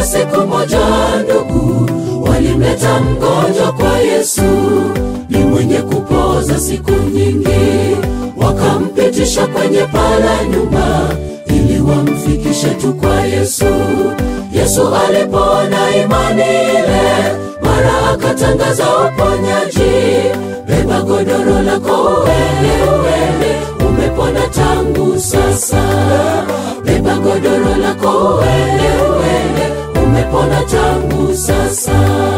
siku moja ndugu walimleta mgonjwa kwa Yesu, ni mwenye kupoza siku nyingi, wakampitisha kwenye pala nyumba ili wamfikishe tu kwa Yesu. Yesu alipoona imani ile, mara akatangaza uponyaji, beba godoro lako uende, uende, umepona tangu sasa. Beba godoro lako uende, uende, umepona tangu sasa.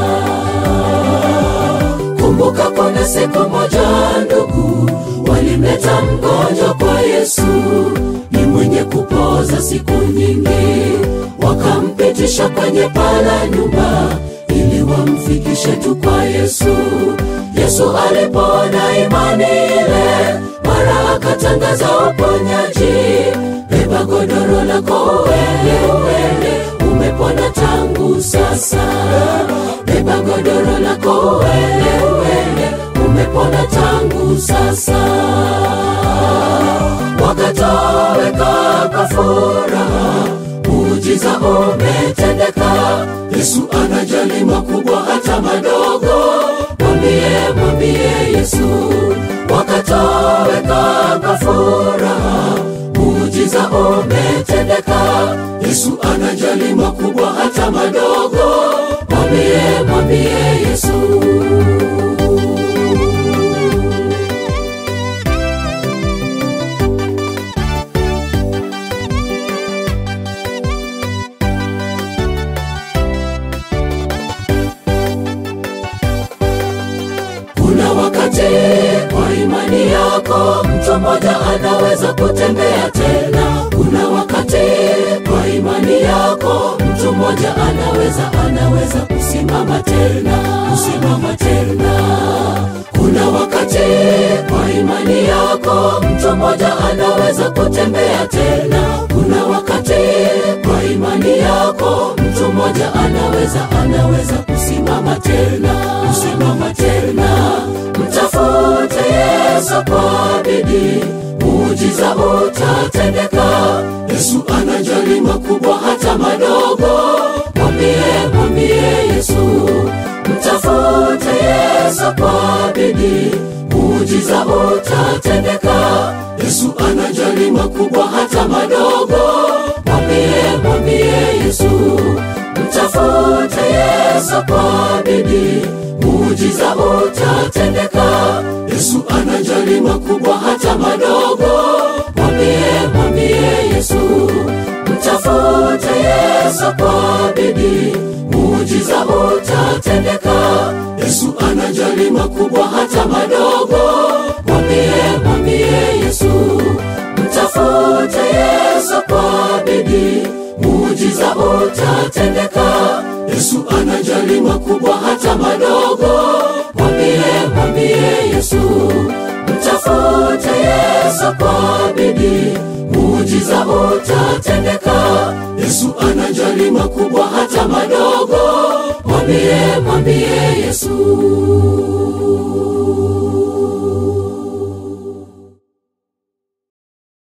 Kumbuka kuna siku moja ndugu walimleta mgonjwa kwa Yesu, ni mwenye kupoza siku nyingi, wakampitisha kwenye pala nyumba ili wamfikishe tu kwa Yesu. Yesu alipoona imani ile, mara akatangaza uponyaji, beba godoro lako uende, uende, umepona tangu sasa. Beba godoro lako uende, uende, umepona tangu sasa. Wakatoweka kwa furaha, muujiza umetendeka. Yesu anajali makubwa hata madogo, mwambie mwambie Yesu. Wakatoweka kwa furaha, muujiza umetendeka. Yesu anajali makubwa hata madogo, mwambie mwambie Yesu. Kuna wakati kwa imani yako mtu mmoja anaweza kutembea tena. Kuna wakati kwa imani yako mtu mmoja anaweza anaweza kusimama tena, kusimama tena. Kuna wakati kwa imani yako mtu mmoja anaweza kutembea tena. Kuna wakati kwa imani yako mtu mmoja anaweza anaweza kusimama tena, kusimama tena. Mtafute Yesu kwa bidii, muujiza utatendeka. Yesu anajali makubwa hata madogo, mwambie mwambie Yesu. Mtafute Yesu kwa bidii, muujiza utatendeka. Yesu anajali makubwa hata madogo, mwambie mwambie Yesu. Mtafute Yesu kwa bidii, muujiza utatendeka. Yesu anajali makubwa hata madogo, mwambie mwambie Yesu. Mtafute Yesu kwa bidii, muujiza utatendeka. Yesu anajali makubwa hata madogo, mwambie mwambie Yesu. Mtafute Yesu kwa bidii, muujiza utatendeka. Yesu anajali makubwa hata madogo, mwambie mwambie Yesu. Mtafute Yesu kwa bidii, muujiza utatendeka. Yesu anajali makubwa hata madogo, mwambie mwambie Yesu.